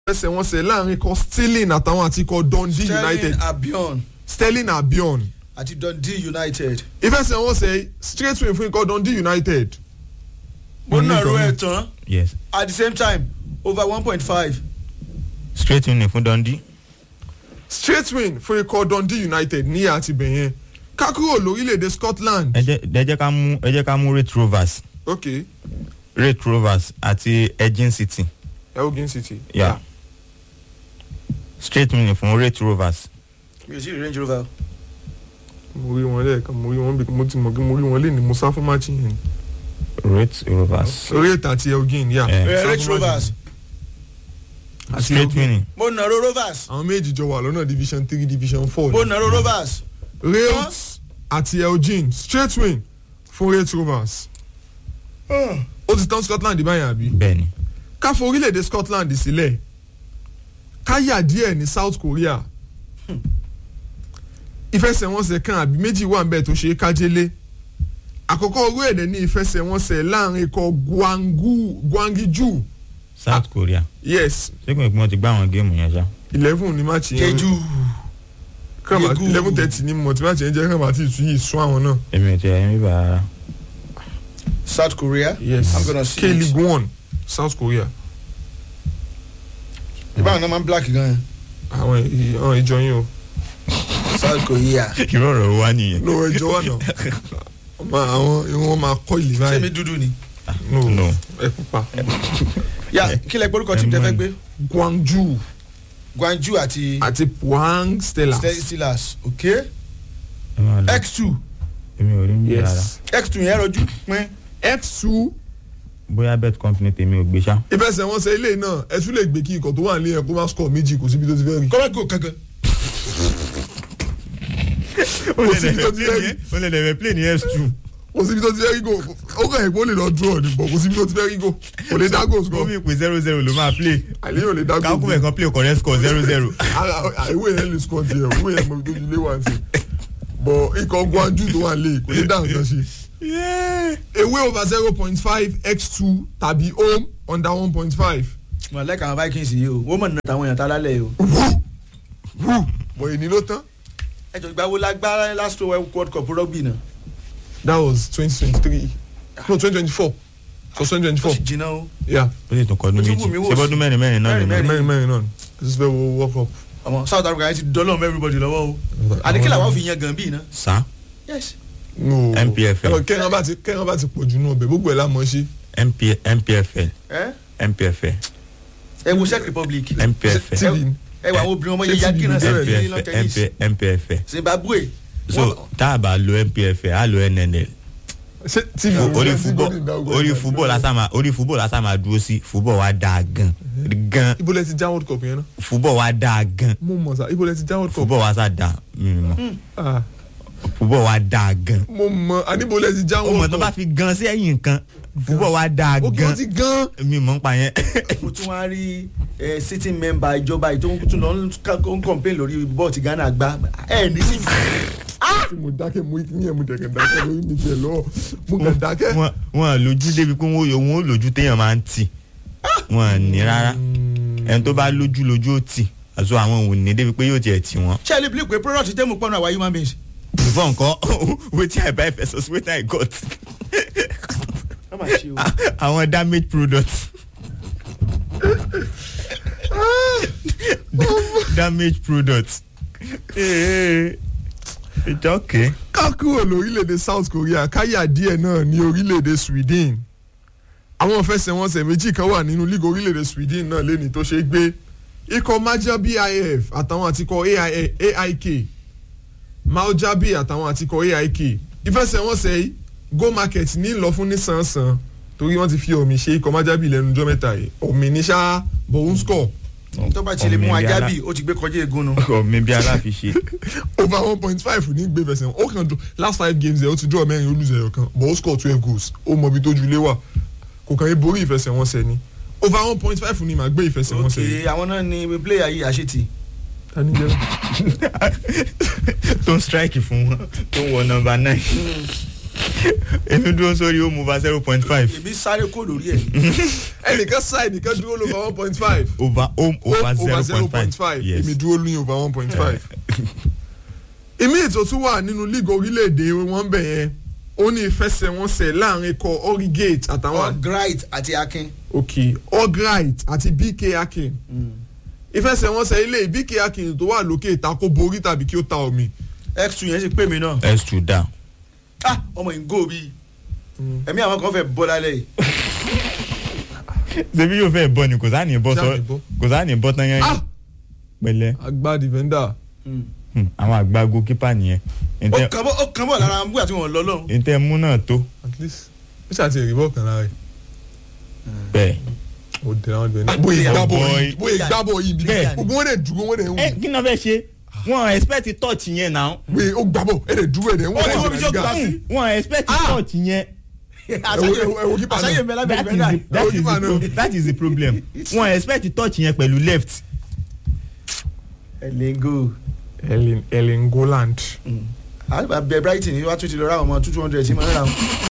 ìfẹsẹ̀wọnsẹ̀ láàrin ikọ̀ Sterling àtàwọn àti ikọ̀ Dundee United sterling abion Sterling Albion àti dundee united. ìfẹsẹ̀wọnsẹ̀ straight win fún ikọ̀ Dundee United mo nàró ẹ̀ tán yes at the same time over one point five. straight win fún Dundee straight win fún ikọ̀ Dundee United ní àti bẹ̀yẹn ká kúrò lórílẹ̀‐èdè Scotland ẹ jẹ́ ẹ jẹ́ ká mú ẹ jẹ́ ká mú Red Rovers ok Red Rovers àti Edgin City Elgin City yeah. straight win fún Red Rovers mi ò sí rí range rover. mo rí wọn lẹ́ẹ̀kan mo rí wọn bí mo ti mọ̀ kí mo rí wọn lé ní mo sá fún match yẹn Red Rovers orí ètò àti Elgin yà Eh. Eh, range rovers àti straight Elgin win mo nàró rovers àwọn méjì jọ wà lọ́nà division three division four mo nàró rovers. Rails àti Elgin straight win fún Red Rovers ó ti tán Scotland báyìí àbí bẹ́ẹ̀ni ká fọ orílẹ̀-èdè Scotland sílẹ̀ ká yà díẹ̀ ní South Korea ìfẹsẹ̀wọnsẹ̀ kan àbí méjì wà níbẹ̀ tó ṣe é kájélé àkọ́kọ́ orílẹ̀-èdè ní ìfẹsẹ̀wọnsẹ̀ láàrin ikọ̀ Gwangu Gwangju South Korea yes ṣé kò ní pé wọ́n ti gbá àwọn géèmù yẹn ṣá eleven ní máàcì yẹn jeju kàmá Yegu. eleven thirty ní mọ̀ tí máàcì yẹn jẹ́ kàmá tí ì tún yìí sún àwọn náà èmi ò tiẹ̀ ẹ̀mí bá rárá south korea. yes i'm gonna see K-League it. one South Korea ìbáwọn náà máa ń black gan yẹn. àwọn ì- àwọn ìjọ yín o south korea. irú ọ̀rọ̀ wa nìyẹn no ẹjọ wà náà ọmọ àwọn irun wọn máa kọ́ ìlú ṣé báyìí mi dúdú ni. no No. ẹ pupa yà kí lẹ gbórúkọ tí tẹ fẹ́ gbé. Gwangju guanju àti àti Pohang Stella steelers ok ẹ máa lọ x two èmi ò rí mi rárá yes x two yẹn rọjú pín. x two bóyá bet company tèmi ò gbé ṣá ìfẹsẹ̀wọnsẹ̀ ilé náà ẹ tún lè gbé kí ikọ̀ tó wà nílé yẹn kó má score méjì kò síbi tó ti fẹ́ rí kọ́mẹ́kì ò kankan. kò síbi tó ti fẹ́ rí ó lè lè play ní s2 kò síbi tó ti fẹ́ rí go ó kàn yẹ kó lè lọ draw ni bọ̀ kò síbi tó ti fẹ́ rí go kò lè dá goals ó gan mi pé zero zero ló máa play àlẹ́ yóò lè dá goals kákúmẹ̀ kan play correct score zero zero ara ìwé yẹn lè score tiẹ̀ ìwé yẹn mọ̀ tó ti lé wá sí bọ̀ ikọ̀ Gwangju tó wà lé kò lè dá nǹkan ṣe. away over zero point five x two tàbí home under one point five. mo like àwọn vikings yìí o wọ́n mọ̀ nínú àwọn èèyàn tá lálẹ́ yìí o. bọ̀ èyí ló tán. ẹ jọ ìgbà wo la gbá last world cup rugby náà. that was twenty twenty three no twenty twenty four it was twenty twenty ó four sì jìnnà o. yeah ó sì tún kọ́ ọdún Ó ti méjì wù mí wò ṣé sí. bọ́dún mẹ́rin mẹ́rin náà Mẹ́rin, nìyẹn mẹ́rin mẹ́rin náà this is very world cup. ọmọ south africa yẹn ti dọ́lọ́ mọ́ everybody lọ́wọ́ o. àdìkílà wà fi yan gan bíi náà. sá yes. no MPFL. ẹ̀rọ kẹ́hìn bá ti kẹ́hìn bá ti pọ̀ jù náà bẹ̀ gbogbo ẹ̀ la mọ̀ ṣe. MP, MPFL ẹ MPFL ẹ wo czech republic. MPFL tv ẹ wà àwọn obìnrin ọmọ Ṣé yẹn yá TV kí náà ni sẹ́yìn bẹ́ẹ̀ ní long MPFL tennis. MP- MPFL zimbabwe. so tá a bá lo MPFL á lo NNL ṣé tv orí ṣé fúbọ̀ TV dáwọ́ orí ẹ̀ fúbọ̀ lásán máa orí fúbọ̀ lásán máa dúró sí fúbọ̀ wa dáa gan gan ibo lẹ ti já world cup yẹn náà. fúbọ̀ wa dáa gan mo mọ̀ sá ibo lẹ ti já world cup. fúbọ̀ wa sá dáa mímọ́ Ah, fúbọ̀ wa dáa gan mo mọ̀ àníbo lẹ ti já ó mọ̀ world tó bá cup. fi gan sí ẹ̀yìn nǹkan fúbọ̀ wa dáa ó kí gan wọ́n ti gan. mímọ́ ń pa yẹn mo tún wá rí ẹ sitting member ìjọba yìí tó ń tún lọ ń ká- ń complain lórí bọ́ọ̀tì ghana gbá ẹ ní sí. tí mo dákẹ́ mo ní ẹ̀ mo dẹ̀kẹ̀ dákẹ́ lórí mi tiẹ̀ lọ́wọ́ mo kàn dákẹ́. wọn wọn lójú débi pé wọn wọn ò lójú téèyàn máa ń tì wọn ní rárá ẹni tó bá lójú lójú ó tì àti àwọn ò ní débi pé yóò tiẹ̀ tì wọ́n. ṣé ẹ lè believe pé product tẹ́ mo pọ́nù àwa human beings. before nǹkan wetin i buy versus wetin i got wọ́n máa ṣe o. àwọn damage products damage products it's okay. ká kúrò lórílẹ̀‐èdè South Korea káyà díẹ̀ náà ní orílẹ̀‐èdè Sweden àwọn ìfẹsẹ̀wọnsẹ̀ méjì kan wà nínú líga orílẹ̀‐èdè Sweden náà lẹ́ni tó ṣe é gbé ikọ̀ Majabi IF àtàwọn àtikọ̀ AI AIK Maljabi àtàwọn àtikọ̀ AIK ìfẹsẹ̀wọnsẹ̀ yìí go market ní lọ fún nísànsán torí wọ́n ti fi omi ṣe ikọ̀ Majabi lẹ́nu ọjọ́ mẹ́ta yìí omi ní ṣá bòun score tó bá ti lè mú Ọmọ ajá ìyá bì ó ti gbé kọjá egun nu. ọkọ mi bí aláfiṣe over one point five ní gbé fẹsẹ̀ ó kàn draw last five games ẹ̀ ó ti draw mẹ́rin ó lose ẹ̀yọ̀ kan but ó score twelve goals ó mọ ibi tó ju ilé wà kò kàn yín borí ìfẹsẹ̀wọnsẹ̀ ni over one point five ní màá gbé ìfẹsẹ̀wọnsẹ̀ yìí. ok àwọn náà ni player yìí àṣetì. ta ni jẹ́ tó ń strike fún wọn tó ń wọ nọ́mbà nine èmi dúró sórí ó mú over zero point five èmi sáré kó lórí ẹ̀ ẹnìkan sá ẹnìkan dúró lóver one point five over home over over zero point five yes èmi dúró ní over one point five. ìmí ètò tún wà nínú league orílẹ̀-èdè wọn bẹ̀ yẹn ó ní ìfẹsẹ̀wọnsẹ̀ láàrin ikọ̀ origate àtàwọn Albright àti Akin. òkè albright àti bk akin ìfẹsẹ̀wọnsẹ̀ ilé bk akin tó wà lókè ìta kó borí tàbí kí ó ta omi. x2 yẹn sì pè mí náà s two down ah ọmọ yìí ń gò bí ẹ̀mí àwọn kan fẹ́ bọ́ lálẹ́ yìí ṣebí yóò fẹ́ bọ́ ni kò sáà ní bọ́ sọ Sáà ní bọ́. kò sáà ní bọ́ tán yẹn Ah! pẹ̀lẹ́ àgbà defender Hmm, àwọn àgbà goalkeeper nìyẹn ó ntẹ kàn bọ́ ó kàn bọ́ lára àwọn búgbà tí wọ́n lọ lọ́hùn. ntẹ mú náà tó at least ó ṣàti èrè bọ́ọ̀ kan lára ẹ̀ bẹ́ẹ̀. ó dẹ̀ àwọn defender. Ah, bóyá bóyá gbábọ̀ boy. yìí bóyá gbábọ̀ yìí bí Bẹ́ẹ̀. gbogbo wọn dẹ̀ dúró wọn dẹ̀ ń ẹ wù kí ni wọ́n fẹ́ ṣe wọ́n expect touch yẹn náà wíì ó gbábọ̀ ẹ̀ dẹ̀ dúró ẹ̀ dẹ̀ ń wù Ó ti wọ́n bí tí ó gbà sí. wọ́n expect touch yẹn ẹ wo- ẹ wo keeper náà. àṣàyè mi lábẹ́ that is ìfẹ́ the náà. that is Goalkeeper the náà. pro- that is the problem wọ́n expect touch yẹn pẹ̀lú left ẹlẹ́ngò Erling Erling Haaland. àbẹ̀ Brighton ni wàá tún ti lọ ra àwọn ọmọ two hundred sí mọ́ ra wọn.